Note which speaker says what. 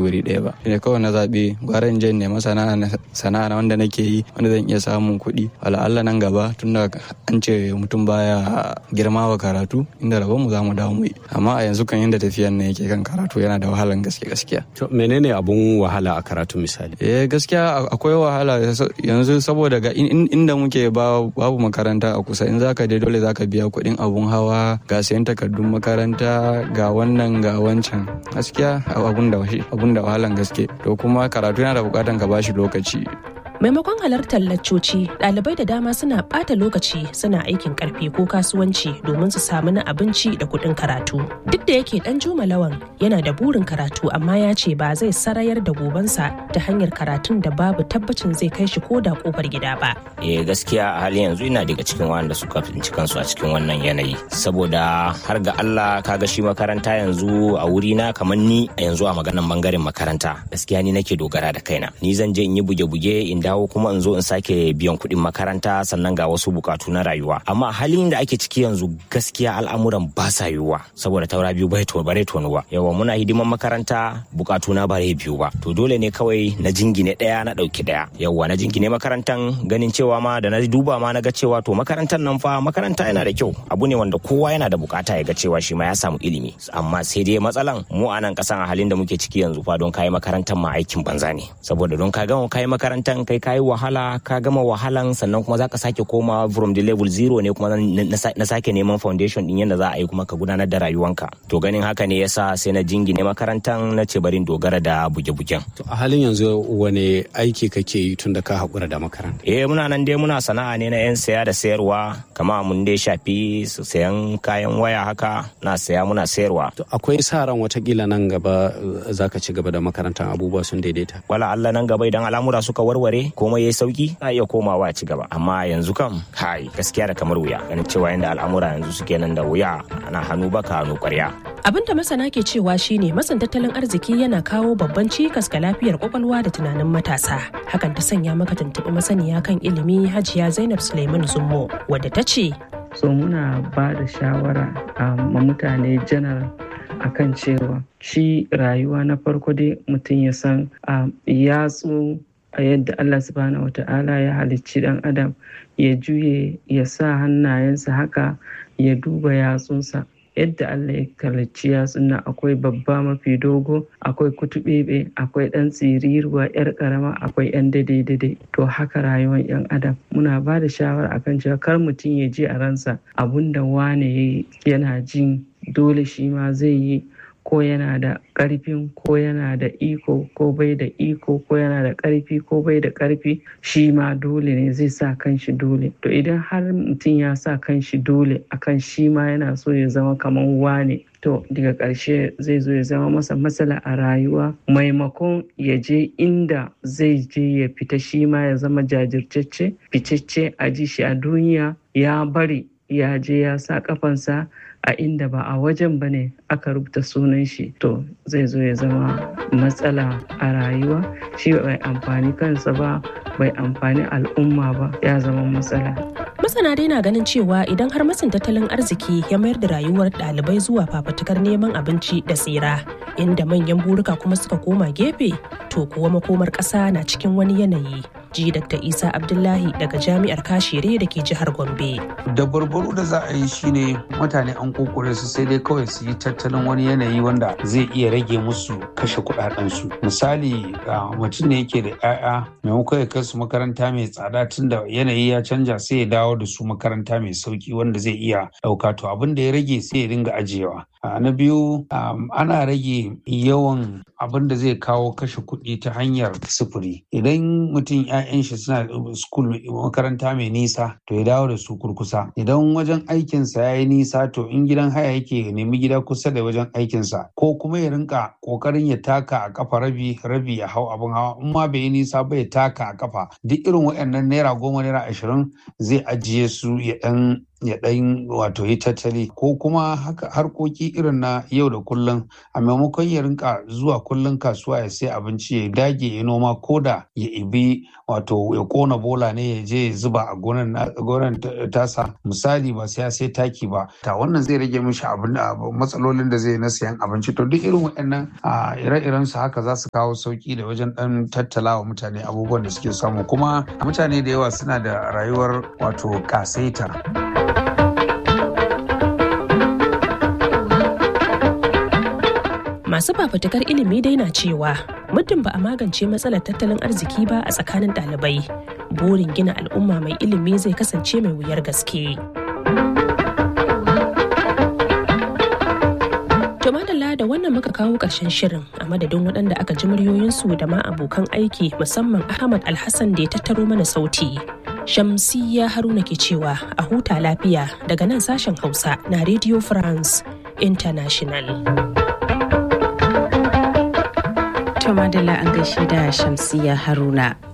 Speaker 1: wuri ɗaya ba shine kawai na zaɓi gwara in je in nema sana'a sana'a na wanda nake yi wanda zan iya samun kuɗi wala Allah nan gaba tunda an ce mutum baya girma wa karatu inda rabon mu za mu dawo mu yi amma a yanzu kan yadda tafiyan ne yake kan karatu yana da wahalan gaske gaskiya
Speaker 2: to menene abun wahala a karatu misali
Speaker 1: eh gaskiya akwai wahala yanzu saboda ga inda muke babu makaranta a kusa in zaka je dole zaka biya kuɗin abun hawa ga sayan takardun makaranta ga wannan ga wancan gaskiya abun da abun da wahalan gaske to kuma karatu yana da bukatan ka bashi lokaci
Speaker 3: maimakon halartar laccoci ɗalibai da dama suna ɓata lokaci suna aikin ƙarfi ko kasuwanci domin su samu na abinci da kuɗin karatu duk da yake ɗan juma lawan yana da burin karatu amma ya ce ba zai sarayar da gobansa ta hanyar karatun da babu tabbacin zai kai shi ko da ƙofar gida ba
Speaker 4: eh gaskiya a halin yanzu ina daga cikin wanda suka tsinci kansu a cikin wannan yanayi saboda har ga Allah kaga shi makaranta yanzu a wuri na kamar ni a yanzu a maganan bangaren makaranta gaskiya ni nake dogara da kaina ni zan je in yi buge-buge in dawo kuma in zo in sake biyan kuɗin makaranta sannan ga wasu bukatu na rayuwa amma halin da ake ciki yanzu gaskiya al'amuran ba sa yiwuwa saboda taura biyu bai to bare tonuwa yawa muna hidiman makaranta bukatu na bare biyu ba to dole ne kawai na jingine ɗaya na ɗauki ɗaya yawa na jingine makarantan ganin cewa ma da na duba ma na ga cewa to makarantar nan fa makaranta yana da kyau abu ne wanda kowa yana da bukata ya ga cewa shi ma ya samu ilimi amma sai dai matsalan mu a nan kasan a halin da muke ciki yanzu fa don kayi makarantar ma aikin banza ne saboda don ka gama kayi makarantar kai kayi wahala ka gama wahalan sannan kuma zaka sake koma from the level zero ne kuma na sake neman foundation din yadda za a yi kuma ka gudanar da rayuwanka to ganin haka ne yasa sai na jingine makarantar na ce barin dogara da buge-bugen
Speaker 2: to a halin yanzu wane aiki kake yi tun da ka haƙura da makaranta
Speaker 4: eh muna nan dai muna sana'a ne na yan saya da sayarwa kama mun dai shafi sayan kayan waya haka na saya muna sayarwa
Speaker 2: to akwai sa ran watakila nan gaba zaka ci gaba da makarantar abubuwa sun daidaita
Speaker 4: wala Allah nan gaba idan al'amura suka warware komai yayi sauki za iya komawa a ci gaba amma yanzu kam kai gaskiya da kamar wuya ganin cewa yanda al'amura yanzu suke nan da wuya ana hannu baka hannu kwarya
Speaker 3: abin da masana ke cewa shine matsin tattalin arziki yana kawo babban cikas ga lafiyar kwakwalwa da tunanin matasa hakan ta sanya maka tuntuɓi masaniya kan ilimi hajiya zainab suleiman zummo wadda ta ce
Speaker 5: so muna ba da shawara ma mutane janar akan cewa shi rayuwa na farko dai mutum ya san yatsu a yadda Allah subhanahu wata'ala ya halicci dan adam ya juye ya sa hannayensa haka ya duba yatsunsa yadda Allah ya halicci yatsun nan akwai babba mafi dogo akwai kutubebe akwai dan tsiriruwa yar karama akwai yan daidai to haka rayuwar yan adam muna ba da shawara akan cewa kar mutum ya ji a ransa abunda wane yana jin dole shi ma zai yi ko yana da ƙarfin ko yana da iko ko bai da iko ko yana da ƙarfi ko bai da ƙarfi shi ma dole ne zai sa kanshi dole to idan har mutum ya sa kanshi dole akan shi ma yana so ya zama kamar wane to daga ƙarshe zai zo ya zama masa matsala a rayuwa maimakon ya je inda zai je ya fita shi ma ya zama jajirtacce ficecce a ji shi a duniya ya bari ya je ya sa kafansa a inda ba a wajen ba ne aka rubuta sunan shi to zai zo ya zama matsala a rayuwa shi bai amfani kansa ba bai amfani al'umma ba ya zama matsala
Speaker 3: masana dai na ganin cewa idan har matsin tattalin arziki ya mayar da rayuwar ɗalibai zuwa fafatukar neman abinci da tsira inda manyan burika kuma suka koma gefe to kuwa makomar ƙasa na cikin wani yanayi ji dr isa abdullahi daga jami'ar kashere da ke jihar gombe
Speaker 6: da barbaro da za a yi shine mutane an kokore su sai dai kawai su yi tattalin wani yanayi wanda zai iya rage musu kashe kudadensu misali mutum ne yake da 'ya'ya maimakon ya kai su makaranta mai tsada tun da yanayi ya canja sai ya dawo da su makaranta mai sauki wanda zai iya ɗauka to abin da ya rage sai ya dinga ajiyewa na biyu ana rage yawan abin da zai kawo kashe kuɗi ta hanyar sufuri idan mutum 'ya'yan shi suna school makaranta mai nisa to ya dawo da su kurkusa idan wajen aikinsa ya yi nisa to in gidan haya yake nemi gida kusa da wajen aikinsa ko kuma ya rinka kokarin ya taka a kafa rabi rabi ya hau abin hawa in ma bai yi nisa ba ya taka a kafa duk irin waɗannan naira goma naira ashirin zai ajiye su ya ɗan ya ɗan wato yi tattali ko kuma haka harkoki irin na yau da kullum a maimakon ya rinka zuwa kullum kasuwa ya sai abinci ya dage ya noma ko da ya ibi wato ya kona bola ne ya je ya zuba a gonan tasa misali ba sai ya sai taki ba ta wannan zai rage mishi abin matsalolin da zai na sayan abinci to duk irin waɗannan ire-iren su haka za su kawo sauki da wajen ɗan tattala wa mutane abubuwan da suke samu kuma mutane da yawa suna da rayuwar wato kasaita.
Speaker 3: masu fafutukar ilimi dai na cewa muddin ba a magance matsalar tattalin arziki ba a tsakanin ɗalibai burin gina al'umma mai ilimi zai kasance mai wuyar gaske. To madalla da wannan muka kawo ƙarshen shirin a madadin waɗanda aka ji muryoyinsu da ma abokan aiki musamman Ahmad Alhassan da ya tattaro mana sauti. Shamsiyya Haruna ke cewa a huta lafiya daga nan sashen Hausa na Radio France International.
Speaker 7: To madalla an gaishe da Shamsiyya Haruna.